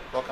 Boca.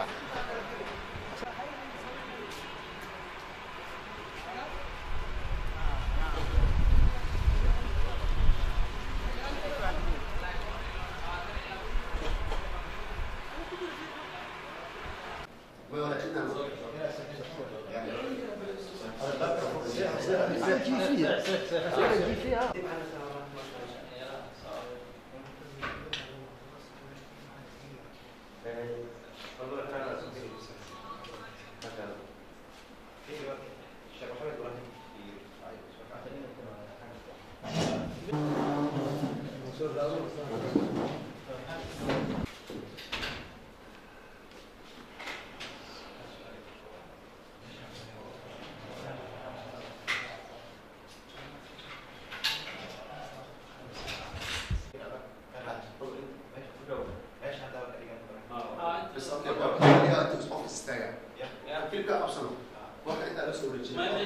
بس اوكي بقى خليها انت بس اوفيس استاجع كل كده ابصر واحد انت على سوري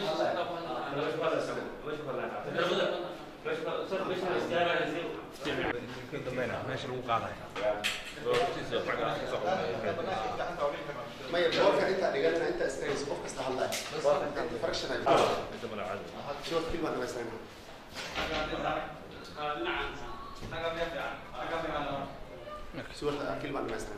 ما يبقى واقع انت اللي قالنا انت استاذ اوفيس تعال بس انت فرقش انا شو كلمه انا بس سوى كلمه انا بس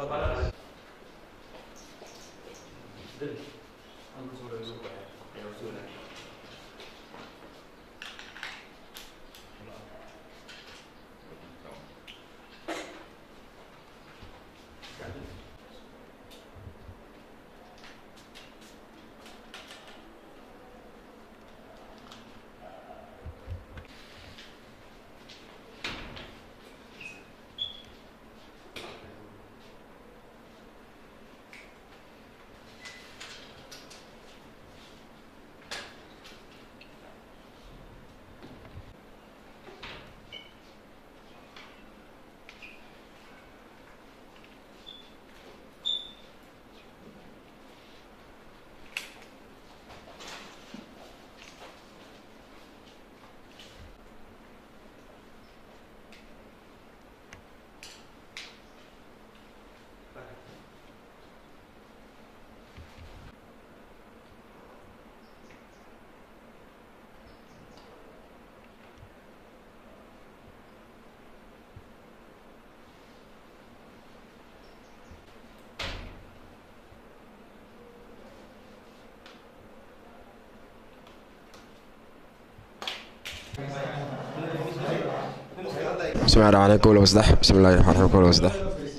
بسم الله الرحمن الرحيم كله وسدح بسم الله الرحمن الرحيم كله وسدح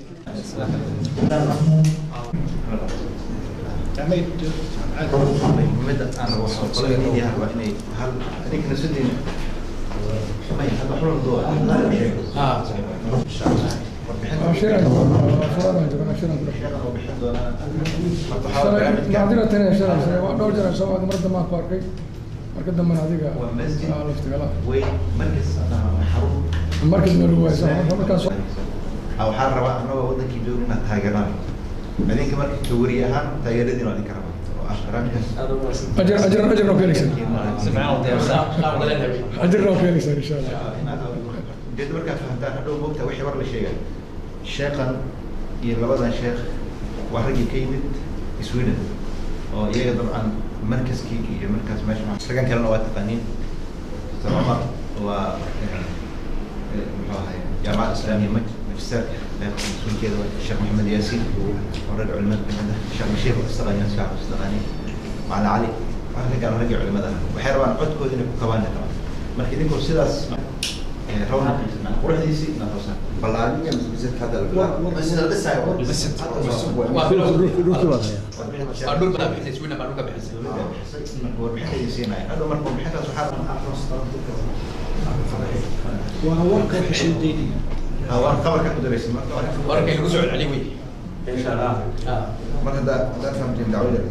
muhiimada aan waxaan qolada media waa inay hal adinkana sidii may hadda xulun doo ah insha Allah warbixin warbixin doonaa marka waxaa barnaamijka dhowr jeer soo mar dambe aan ku arkay marka dambena adiga waa masjid aa laftigala weyn markas xarun markii dambe lagu haysa markaas Ah, waxaan rabaa annagoo wadankii joogin inaad taageeraan idinka marka kawari ahaan taageeradiin waa idinka rabaa oo ah barnaamijkaas ajir ajir ajir noo keenaysa ajir noo keenaysa insha allah ujeedda markaad fahantaan hadhow moogta wixii war la sheegay sheekhan iyo labadan sheekh waa raggii ka yimid sweden oo iyaga dabcan markaskii iyo markaas meesha ma- raggan kalena waa taqaaniin mr cumar waa eh, eh, muxuu ahay jaamacadda islaamiya maj magisterka qeybta mas-uulkeeda waa sheekh maxamed yaasiin oo rag culimada kamid ah sheekh bashiir waa istaqaaniin sheekh istaqaaniin macalin cali waa raggaan raggii culimada ah waxay rabaan codkooda inay ku kabaan rabaan marka idinkoo sidaas eh, rawna quruxdiisii na toosan ballaarinka masjidka hadda la bilaabo masjid la dhisaayo warbixinayay siinaya hadhow marka warbixintaas waxaa waan qabarka ku daraysa marka warkay lagu soo celceli wey marka hadda haddaad fahamteen dacwada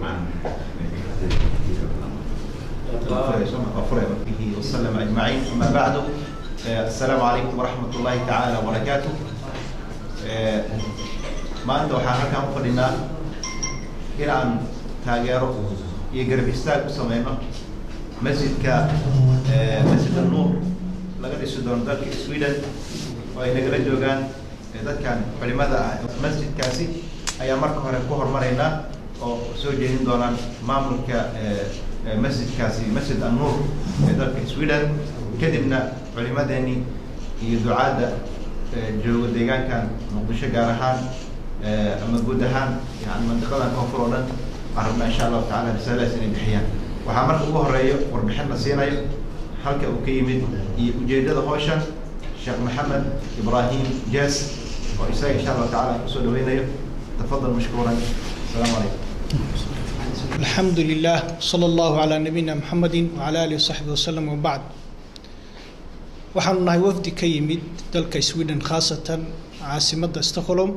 به وسلم اجمعين اما بعد آه، السلام عليكم ورحمه الله تعالى وبركاته آه، maanta waxaan halkaan u fadhinaa inaan taageero iyo garab istaag u sameyno masjidka eh, masjid annuur laga dhisi doono dalka sweden oo ay nagala joogaan eh, dadkan culimada ah masjidkaasi ayaa marka hore ku hormaraynaa oo soo jeedin doonaan maamulka masjidkaasi masjid annuur ee dalka sweden kadibna culimadeeni iyo ducaadda jooga deegaankan muqdisho gaar ahaan ama guud ahaan yani mandiqadan koonfur oo dhan waxaan rabnaa insha allahu tacala risaaladaas inay bixiyaan waxaa marka ugu horeeyo warbixin la siinayo halka uu ka yimid iyo ujeedada hawshan sheekh maxamed ibrahim jas oo isaga insha allahu tacala kusoo dhaweynayo tafadal mashkuuran asalaamu calaykum الحمد لله صلى الله على نبينا محمد وعلى آله وصحبه وسلم وبعد waxaanu nahay wafdi ka yimid dalka sweden khaasatan caasimadda stockholm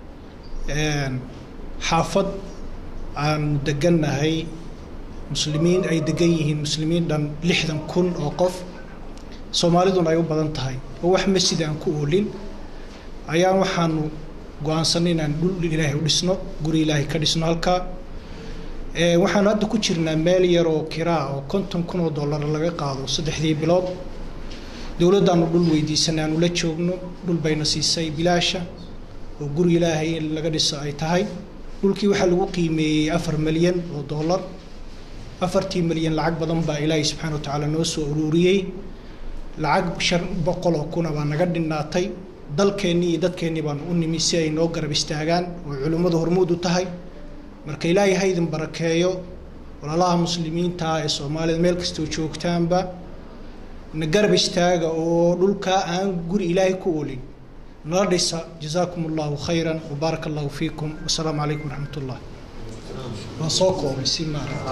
xaafad aanu degannahay muslimiin ay degan yihiin muslimiin dhan lixdan kun oo qof soomaaliduna ay u badan tahay oo wax masjid aan ku oolin ayaan waxaanu go-aansanay inaan dhul ilaahay u dhisno guri ilaahay ka dhisno halkaa waxaanu hadda ku jirnaa meel yar oo kiraa oo konton kun oo dollar laga qaado saddexdii bilood dowladdaanu dhul weydiisanay aanu la joogno dhul bayna siisay bilaasha oo guri ilaahay in laga dhiso ay tahay dhulkii waxaa lagu qiimeeyey afar milyan oo dollar afartii milyan lacag badan baa ilaahay subxaana wa tacaala noo soo ururiyey lacag shan boqol oo kuna baa naga dhinnaatay dalkeennii iyo dadkeennii baanu u nimi si ay noo garab istaagaan oo culimmadu hormuud u tahay marka ilaahay ha idin barakeeyo walaalaha muslimiinta ah ee soomaalida meel kastoo joogtaanba na garab istaaga oo dhulkaa aan guri ilaahay ku olin nala dhisa jazaakum allahu khayran wabaaraka allahu fiikum wasalaamu calaykum waraxmat ullah waan soo koobay si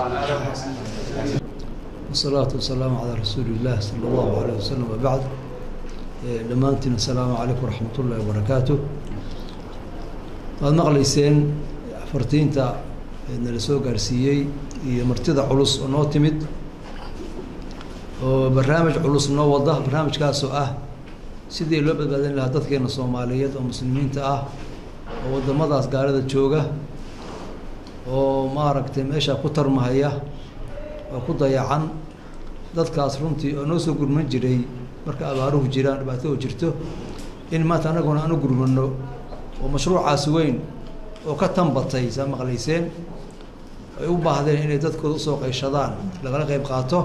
والصلاة والسلام على رسول الله صلى الله عليه وسلم وبعد dhammaantiin asalaamu calaykum waraxmat ullahi wabarakaatu waad maqlayseen fartiinta nala soo gaarsiiyey iyo martida culus oo noo timid oo barnaamij culus noo wada barnaamijkaasoo ah sidii loo badbaadin lahaa dadkeena soomaaliyeed oo muslimiinta ah oo waddamadaas gaalada jooga oo maaragtay meesha ku tarmahaya oo ku dayacan dadkaas runtii oo noo soo gurman jiray marka abaaruhu jiraan dhibaato oo jirto in maanta annaguna aan u gurmano oo mashruucaas weyn oo ka tanbatay saa maqlayseen ay u baahdeen inay dadkooda usoo qayshadaan lagala qayb qaato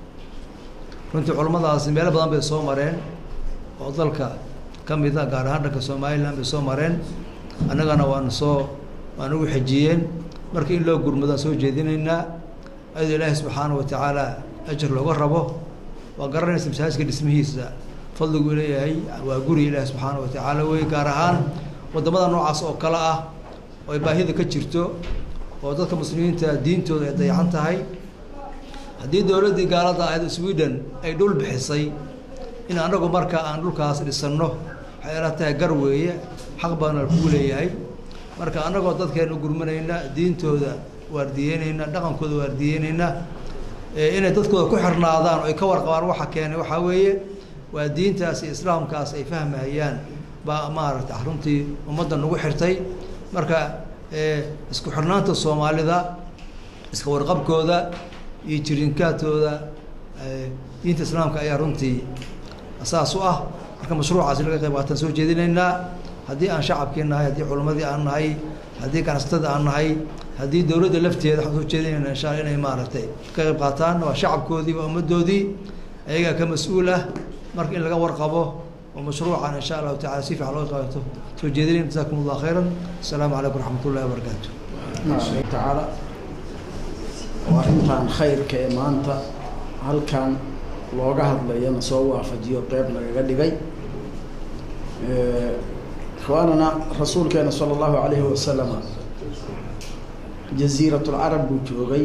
runtii culammadaasi meelo badan bay soo mareen oo dalka ka mida gaar ahaan dhanka somalilan bay soo mareen annagana waanu soo waan ugu xejiyeen marka in loo gurmadaan soo jeedinaynaa ayadoo ilaahay subxaana wa tacaala ajar looga rabo waa garanaysa masaajidka dhismihiisa fadligu leeyahay waa guri ilaahi subxaana wa tacaala wey gaar ahaan waddamada noocaas oo kale ah oo ay baahida ka jirto oo dadka muslimiinta diintooda ay dayacan tahay haddii dowladdii gaalada ahayd sweden ay dhul bixisay in annagu marka aan dhulkaas dhisanno waxay ila tahay gar weeye xaq baana kugu leeyahay marka annagoo dadkeena u gurmanayna diintooda waardiyeynayna dhaqankooda waardiyeynayna inay dadkooda ku xirnaadaan oo ay ka warqabaan waxa keenay waxaa weeye waa diintaas iyo islaamkaas ay fahmahayaan baa maaragtay runtii ummadda nagu xirtay marka isku xirnaanta soomaalida iska warqabkooda iyo jirinkaadkooda diinta islaamka ayaa runtii asaas u ah marka mashruucaasi laga qayb qaataan soo jeedinaynaa haddii aan shacabkii nahay haddii culammadii aan nahay haddii ganacsatada aan nahay haddii dowladda lafteeda waxaan soo jeedinayna insha alla inay maaragtay ka qayb qaataan waa shacabkoodii waa ummaddoodii ayagaa ka mas-uul ah marka in laga warqabo oo mashruucan insha allahu tacala si fiican looga qaato soo jeedinayn jasakum allah khayran asalaamu calaykum waraxmat ullahi wabarakaatu tacaala waa intaan khayrka ee maanta halkan looga hadlayana soo waafajiyo qeyb lagaga dhigay ikhwaanana rasuulkeena sala allahu calayhi wasalama jasiiratulcarab buu joogay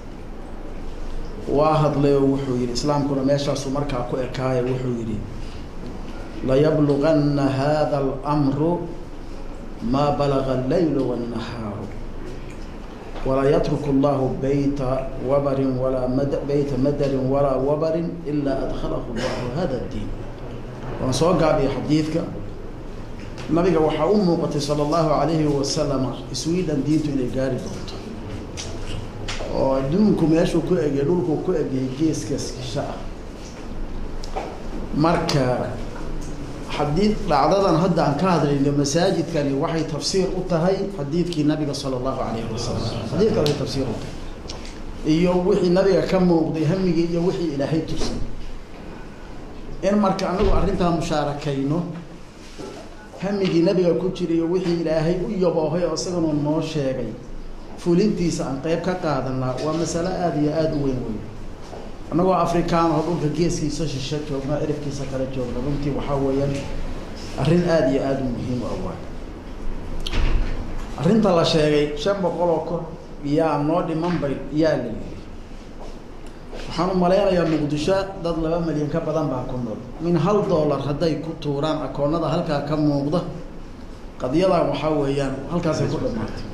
waa hadlay oo wuxuu yidhi islaamkuna meeshaasuu markaa ku ekaayo wuxuu yidhi layabluganna hada alamru maa balaga alleylu wannahaaru walaa yatruku allahu beyta wabarin walaa mad beyta madarin walaa wabarin ilaa adkhalahu allahu hada ddiin waan soo gaabiyay xadiidka nabiga waxaa u muuqatay sala allahu calayhi wasalama sweden diintu inay gaari doonto oo adduunku meeshuu ku egay dhulkuu ku egayay geeskaas kisha ah marka xadiid dhacdadan hadda aan ka hadlayno masaajidkani waxay tafsiir u tahay xadiidkii nabiga sala allahu calayhi wasalam xadiidka waxay tafsiir u tahay iyo wixii nabiga ka muuqday hamigii iyo wixii ilaahay tusay in marka anagu arrintaa mushaarakayno hamigii nabiga ku jira iyo wixii ilaahay u yaboohay oo isagana noo sheegay fulintiisa aan qeyb ka qaadanaa waa masalo aada iyo aada u weyn wey annagoo afrikaan oo dhulka geeskiisa shishe joogna cirifkiisa kala joogna runtii waxaa weeyaan arrin aada iyo aada u muhiim u awaa arrinta la sheegay shan boqol oo kor yaa noo dhiman bay yaa la yidhi waxaan u malaynayaa muqdisho dad laba milyan ka badan baa ku nool min hal dollar hadday ku tuuraan akoonada halkaa ka muuqda qadiyadan waxaa weeyaan halkaasay ku dhamaatay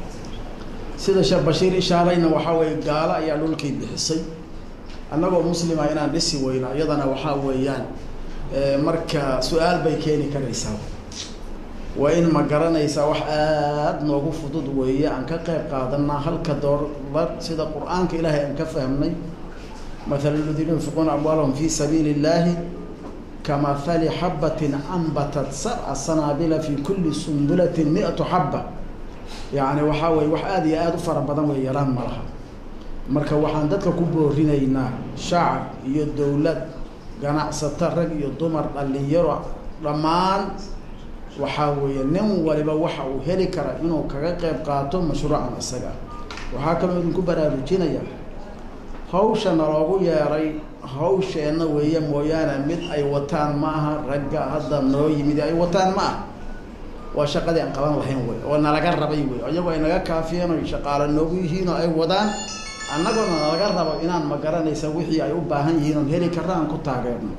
sida sheekh bashiir ishaarayna waxaa weeye gaalo ayaa dhulkii bixisay annagoo muslima inaan dhisi weyno iyadana waxaa weeyaan marka su-aal bay keeni karaysaa waa in ma garanaysaa wax aada noogu fudud weeye aan ka qayb qaadanaa halka doolar sida qur-aanka ilaahay aan ka fahmnay mathalu ladiina yunfiquuna amwaalahum fi sabiili illaahi kamahali xabatin anbatat sabca sanaabila fi kulli sumbulatin mi-atu xabba yacni waxaa weye wax aada iyo aada u fara badan wey yaraan ma laha marka waxaan dadka ku boorinaynaa shacab iyo dowlad ganacsato rag iyo dumar dhalinyaro dhammaan waxaa weeye nin waliba waxa uu heli kara inuu kaga qayb qaato mashruucan isaga waxaa kaloo idinku baraarujinaya hawsha naloogu yeeray hawsheenna weeye mooyaane mid ay wataan ma aha ragga hadda noo yimid ay wataan ma aha waa shaqadii aan qaban lahayn wey oo nalaga rabay wey iyagoo ay naga kaafiyeen oy shaqaalo noogu yihiin oo ay wadaan annagoona nalaga rabo inaan ma garanaysa wixii ay u baahan yihiin oon heli karra aan ku taageerno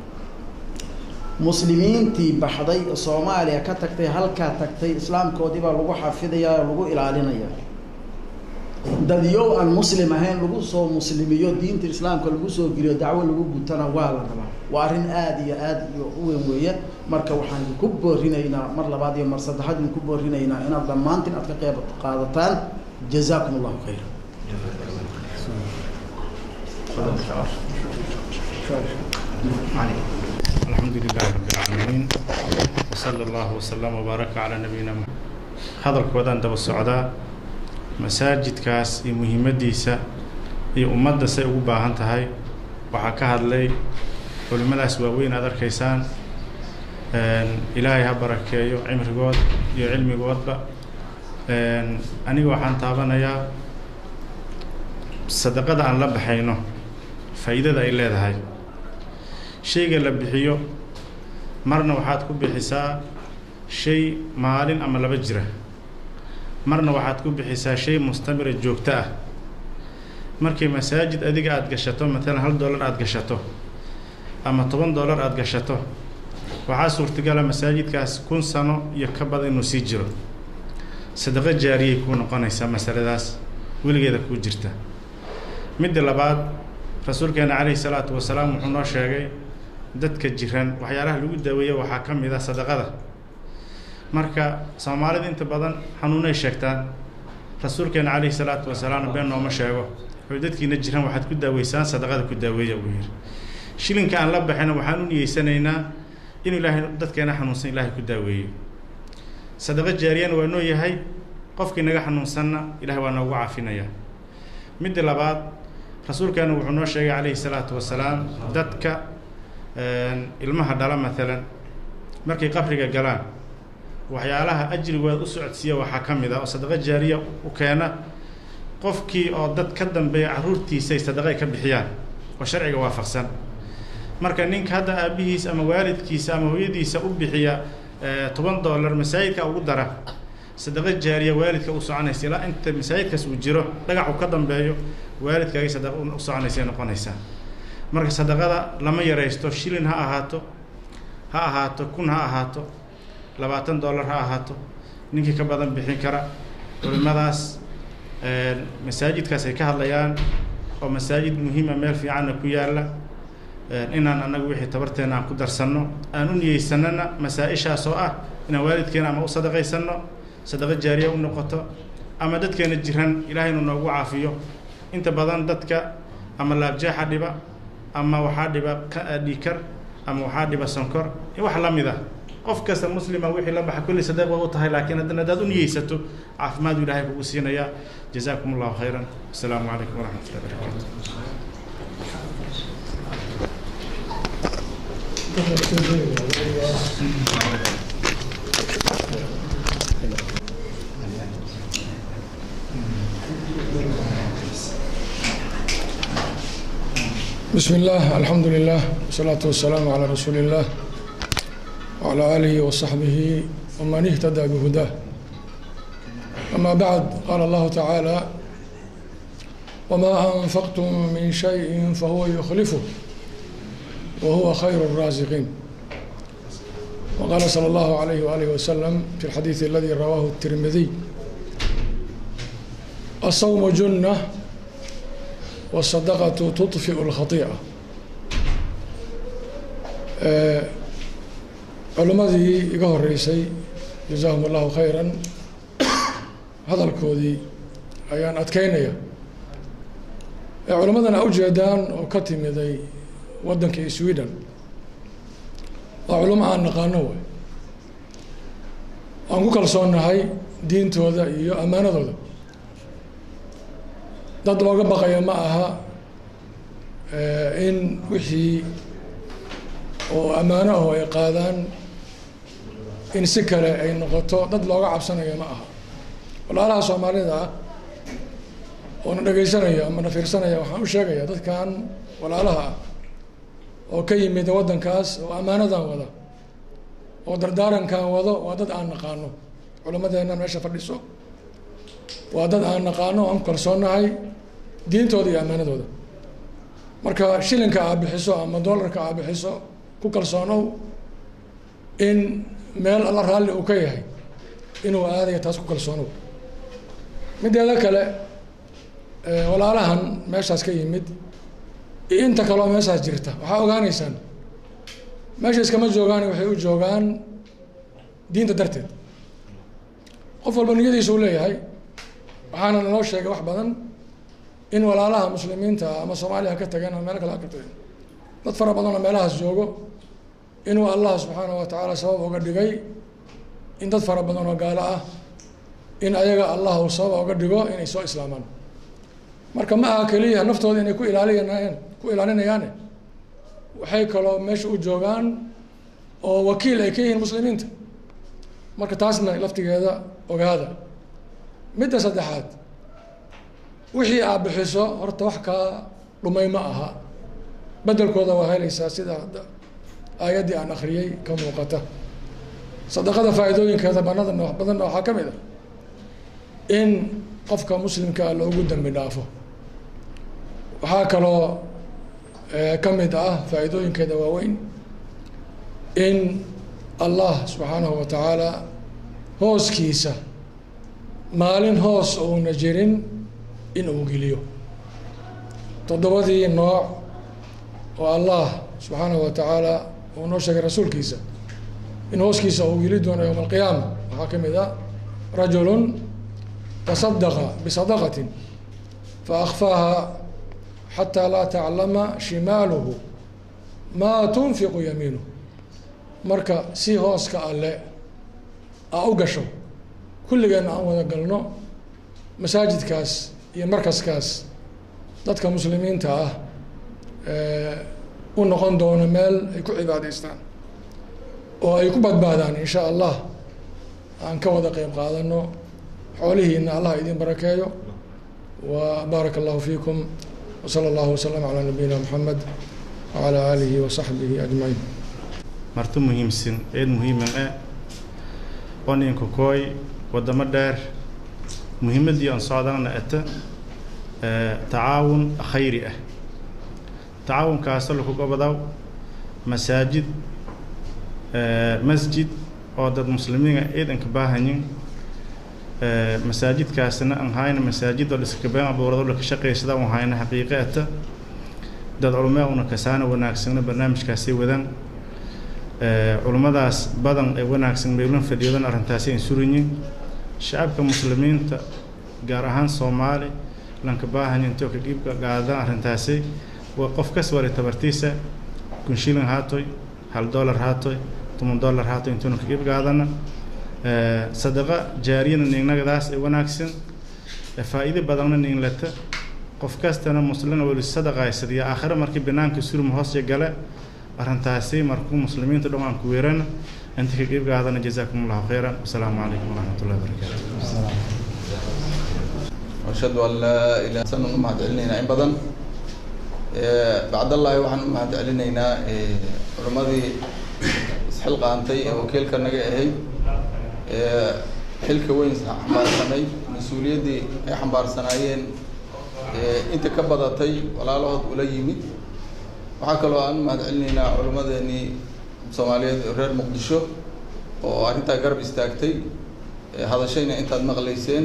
muslimiintii baxday soomaaliya ka tagtay halkaa tagtay islaamkoodii baa lagu xafidayaa oo lagu ilaalinaya dadyow aan muslim ahayn lagu soo muslimiyo diinta islaamka lagu soo geliyo dacwo lagu gutana waa la rabaa waa arrin aada iyo aada iyo u weyn weeye marka waxaan idinku boorinaynaa mar labaad iyo mar saddexaad idinku boorinaynaa inaad dhammaantiin aad ka qeyb qaadataan jazaakum allahu khayra الحمد لله رب العالمين وصلى الله وسلم وبارك على نبينا محمد hadalkoodaan daba socdaa masaajidkaas iyo muhiimadiisa iyo ummadda say ugu baahan tahay waxaa ka hadlay culimmadaas waaweyn aad arkaysaan ilaahay ha barakeeyo cimrigood iyo cilmigoodba aniga waxaan taabanayaa sadaqada aan la baxayno faa'iidada ay leedahay shayga la bixiyo marna waxaad ku bixisaa shay maalin ama laba jira marna waxaad ku bixisaa shay mustamira joogto ah markii masaajid adiga aada gashato matalan hal dollar aada gashato ama toban dollar aada gashato waxaa suurtagala masaajidkaas kun sano iyo ka badan inuu sii jiro sadaqo jaariyay kuu noqonaysaa masaladaas weligeeda kuu jirta midda labaad rasuulkeena calayhi salaatu wasalaam wuxuu noo sheegay dadka jiran waxyaalaha lagu daaweeya waxaa ka mid ah sadaqada marka soomaalida inta badan xanuunay sheegtaan rasuulkeena calayhi salaatu wasalaam been nooma sheego wuxuu dadkiina jiran waxaad ku daaweysaan sadaqada ku daaweeya uu yidhi shilinka aan la baxayna waxaan u niyeysanaynaa inuu ilaahay dadkeena xanuunsan ilaahay ku daaweeyo sadaqo jaariyana waa noo yahay qofkii naga xanuunsanna ilahay waa noogu caafinaya midda labaad rasuulkeena wuxuu noo sheegay calayhi salaatu wasalaam dadka ilmaha dhala maalan markay qabriga galaan waxyaalaha ajrigooda u socodsiiya waxaa ka mid ah oo sadaqo jaariya u keena qofkii oo dad ka dambeeya carruurtiisa ay sadaqa ay ka bixiyaan oo sharciga waafaqsan marka ninka hadda aabihiis ama waalidkiisa ama hooyadiisa u bixiya toban dollar masaajidka ugu dara sadaqo jaariya waalidka u soconaysa ilaa inta masaajidkaas uu jiro dhagax uu ka dambeeyo waalidkaagay sadaqa u soconaysay noqonaysaa marka sadaqada lama yaraysto shilin ha ahaato ha ahaato kun ha ahaato labaatan dollar ha ahaato ninkii ka badan bixin kara culimadaas masaajidkaas ay ka hadlayaan oo masaajid muhiima meel fiicanna ku yaalla inaan annaga wixii tabarteena aan ku darsanno aan u niyeysanana masaa-ishaas oo ah inaan waalidkeena ama u sadaqaysanno sadaqo jaariya u noqoto ama dadkeena jiran ilaahay inuu noogu caafiyo inta badan dadka ama laabjeexa dhiba ama waxaa dhiba dhiikar ama waxaa dhiba sonkor wax la mid ah qof kasta muslima wixii la baxa kulli sadeeq waa u tahay laakiin haddana haddaad u niyeysato caafimaad uu ilaahay kugu siinayaa jazaakum allahu khayran asalaamu calaykum waraxmat ullahi barakaatu بسم الله الحمد لله والصلاة والسلام على رسول الله وعلى آله وصحبه ومن اهتدى بهداه أما بعد قال الله تعالى وما أنفقتم من شيء فهو يخلفه وهو خير الرازقين وقال صلى الله عليه وآله وسلم في الحديث الذي رواه الترمذي الصوم جنة والصدقة تطفئ الخطيئة culimmadii iga horeysay jazaahum allahu khayran hadalkoodii ayaan adkeynaya culimmadan a ujeedaan oo ka timiday waddankii sweden waa culimo aan naqaano way aan ku kalsoonnahay diintooda iyo ammaanadooda dad looga baqaya ma aha in wixii oo ammaano aho ay qaadaan in si kale ay noqoto dad looga cabsanayo ma aha walaalaha soomaalida ah oo na dhegaysanaya ama na fiirsanaya waxaan u sheegaya dadkan walaalaha ah oo ka yimid waddankaas oo ammaanadan wada oo dardaarankan wado waa dad aan naqaano culimadeennan meesha fadhiso waa dad aan naqaano aan ku kalsoonnahay diintooda iyo ammaanadooda marka shilinka aa bixiso ama dollarka aa bixiso ku kalsoonow in meel alla raalli uu ka yahay inuu aadayo taas ku kalsoonow mideeda kale walaalahan meeshaas ka yimid iyo inta kaleo meeshaas jirta waxaa ogaaneysaan meesha iskama joogaan waxay u joogaan diinta darteed qof walba niyadiisa u leeyahay waxaana naloo sheegay wax badan in walaalaha muslimiinta ama soomaaliya ka tageen ama meel kale ha ka tageen dad fara badan oo meelahaas joogo inuu allah subxaanahu wa tacaala sabab uga dhigay in dad fara badan oo gaalo ah in ayaga allah uu sabab uga dhigo inay soo islaamaan marka ma aha keliya naftooda inay ku ilaalinayaan ku ilaalinayaane waxay kaloo meesha u joogaan oo wakiil ay ka yihiin muslimiinta marka taasna laftigeeda ogaada midda saddexaad wixii aad bixiso horta wax kaa dhumay ma aha bedelkooda waa helaysaa sida hadda aayaddii aan akriyey ka muuqata sadaqada faa'iidooyinkeeda banada noo badanna waxaa ka mid ah in qofka muslimkaa loogu dembi dhaafo waxaa kaloo ka mid ah faa'iidooyinkeeda waaweyn in allah subxaanahu wa tacaala hooskiisa maalin hoos uuna jirin in uu geliyo toddobadii nooc oo allah subxaanahu wa tacaala uu noo sheegay rasuulkiisa in hooskiisa uu geli doono yowma alqiyaama waxaa ka mid ah rajulun tasadaqa bisadaqatin faakfaaha xataa laa taclama shimaaluhu maa tunfiqu yamiinuh marka si hooska alle aa u gasho kulligeenna aan wada galno masaajidkaas iyo markaskaas dadka muslimiinta ah u noqon doono meel ay ku cibaadaystaan oo ay ku badbaadaan in sha allah aan ka wada qeyb qaadano xoolihiina allah idin barakeeyo wa baaraka allahu fiikum wsala allahu wasalam calaa nabiyina moxamed wacalaa aalihi wasaxbihi ajmaciin marti muhiimsan eed muhiiman ah oo ninka kooy wadamo dheer muhiimadii aan socdaana ata tacaawun khayri ah tacaawunkaasoo laku gobadaw masaajid masjid oo dad muslimiina ciidanka baahanyin masaajidkaasna aan hayna masaajid oo dhiskabeen abuurado laka shaqaysada un hayna xaqiiqe ata dad culumee una kasaana wanaagsana barnaamijkaasay wadaan culummadaas badan ee wanaagsan meelun fadhiyadan arrintaasi aan surinyin shacabka muslimiinta gaar ahaan soomaali lanka baahan intoo ka dhiibka qaadan arrintaasi waa qof kas wari tabartiisa kun shilin haatoy hal dollar haatoy toban dollar haato intuuna ka qeyb qaadana sadaqa jaariyana ningnagadaas ee wanaagsan faa'iido badanna ninglata qof kastana muslina weli sadaqaysadiyo aakhire markii banaanka surma hoosya gale arrintaasi markuu muslimiinta dhan aan ku weerana inta ka qeyb qaadana jazaakum allahu khayran wasalaamu calaykum waraxmat ullahi wabarakaatu وأشهد أن لا إله إلا الله mahad celinaynaa in badan bacdallahi waxaan u mahad celinaynaa culimmadii isxilqaantay ee wakiilka naga ahayd xilka weyn xambaarsanay mas-uuliyaddii ay xambaarsanaayeen inta ka badatay walaalahood ula yimid waxaa kaloo aan u mahad celinaynaa culimmadeenii soomaaliyeed reer muqdisho oo arrintaa garab istaagtay hadashayna intaad maqlayseen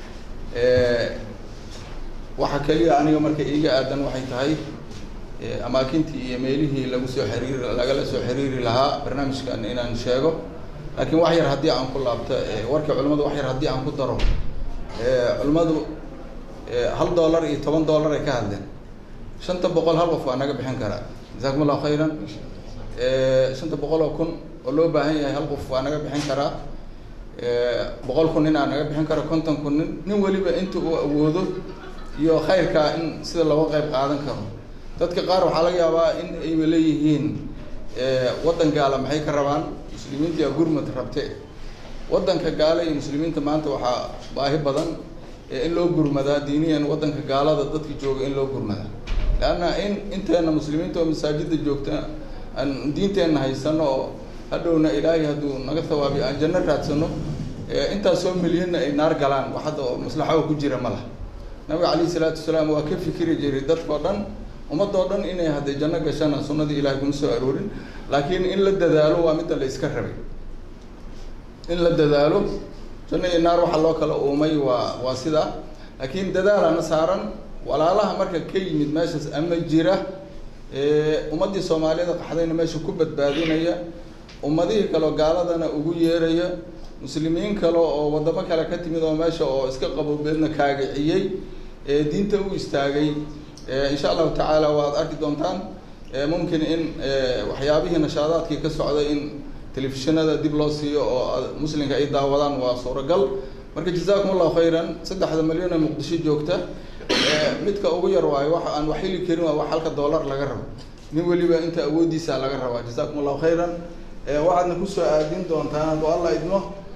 waxa keliya aniga marka iiga aadan waxay tahay amaakintii iyo meelihii lagu soo xiriiri lagala soo xiriiri lahaa barnaamijkan inaan sheego laakiin wax yar haddii aan ku laabto warkii culimmadu wax yar haddii aan ku daro culimmadu hal dollar iyo toban dollar ay ka hadleen shanta boqol hal qof waa naga bixin karaa jasakum allahu khayran shanta boqol oo kun oo loo baahan yahay hal qof waa naga bixin karaa boqol kun nin aa naga bixin karo konton kun nin nin weliba inta uu awoodo iyo khayrkaa in sida looga qayb qaadan karo dadka qaar waxaa laga yaabaa in ayba leeyihiin waddan gaala maxay ka rabaan muslimiinta yaa gurmad rabte waddanka gaale iyo muslimiinta maanta waxaa baahi badan in loo gurmadaa diiniyan waddanka gaalada dadka jooga in loo gurmadaa leanna in inteena muslimiinta oo masaajida joogta aan diinteenna haysano oo hadhowna ilaahay hadduu naga thawaabiyo aan janno raadsano intaasoo milyanna ay naar galaan wax hadda oo maslaxo ku jira ma laha nabiga calayhi salaatu wasalaam waa ka fikiri jiray dadkao dhan ummadoo dhan inay hadday janno gashana sunnadii ilahay kuma soo aroorin laakiin in la dadaalo waa midda la iska rabay in la dadaalo janno iyo naar waxaa loo kala uumay waa waa sidaa laakiin dadaalana saaran walaalaha marka ka yimid meeshaas ama jira ummaddii soomaaliyada qaxdayna meesha ku badbaadinaya ummadihii kaleo gaaladana ugu yeeraya muslimiin kale oo waddamo kale ka timid oo meesha oo iska qabowbeedna kaagiciyey diinta u istaagay insha allahu tacaala waad arki doontaan mumkin in waxyaabihii nashaadaadkii ka socday in telefishinada dib loo siiyo oo muslimka ay daawadaan waa suuragal marka jazaakum allahu khayran saddexda milyan ee muqdisho joogta midka ugu yar waayo waxa aan wax heli karin waa wax halka dollar laga rabo nin weliba inta awooddiisa laga rabaa jazaakum allahu khayran waxaadna kusoo aadin doontaan hadduu alla idmo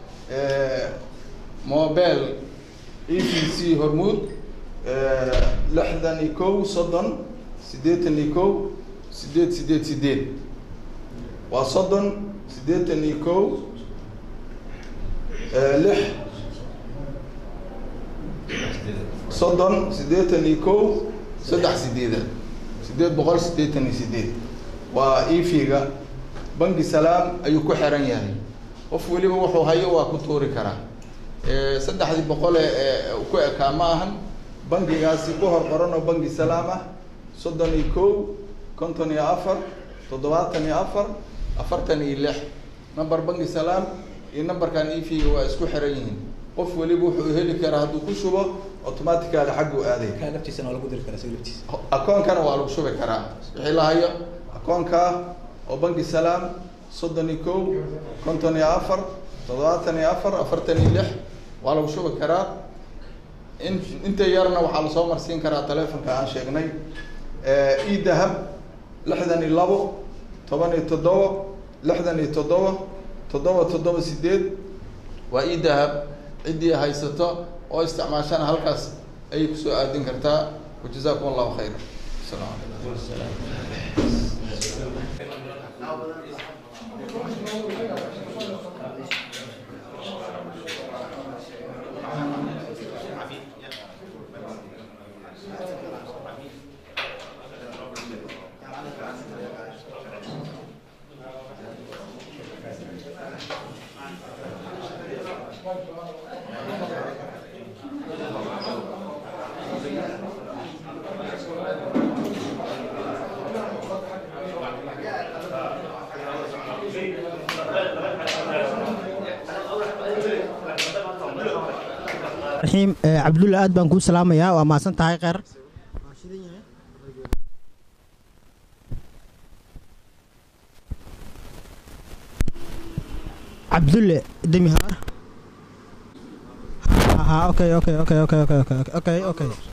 mobel e v c hormuud lixdan iyo kow soddon siddeetan iyo kow sideed sideed sideed waa soddon siddeetan iyo kow lix soddon siddeetan iyo kow saddex sideedaad siddeed boqol siddeetan iyo sideed waa efiga banki salaam ayuu ku xiran yahay qof weliba wuxuu hayo waa ku tuuri karaa saddexdii boqole ee ku ekaa ma ahan bankigaasi ku hor qoran oo banki salaam ah soddon iyo kow konton iyo afar toddobaatan iyo afar afartan iyo lix number banki salaam iyo numberkan efiga waa isku xiran yihiin qof weliba wuxuu heli karaa hadduu ku shubo automatically xagguu aaday laftiisana waa lagu diri karaa isaga laftiisa akoonkana waa lagu shubi karaa wixii la hayo akoonkaa oo banki salaam soddon iyo kow konton iyo afar toddobaatan iyo afar afartan iyo lix waa lagu shubi karaa in inta yarna waxaa lasoo marsiin karaa telefonka aan sheegnay e dahab lixdan iyo labo toban iyo toddoba lixdan iyo toddoba toddoba toddoba sideed waa e dahab ciddii haysato oo isticmaashana halkaas ayay kusoo aadin kartaa wajazakum allahu khayra asalaamu raxiim cabdulla aad baan kuu salaamayaa waa mahadsan tahay kheyr cabdulle demi haar ha okay okay okay okay okay okay okay okay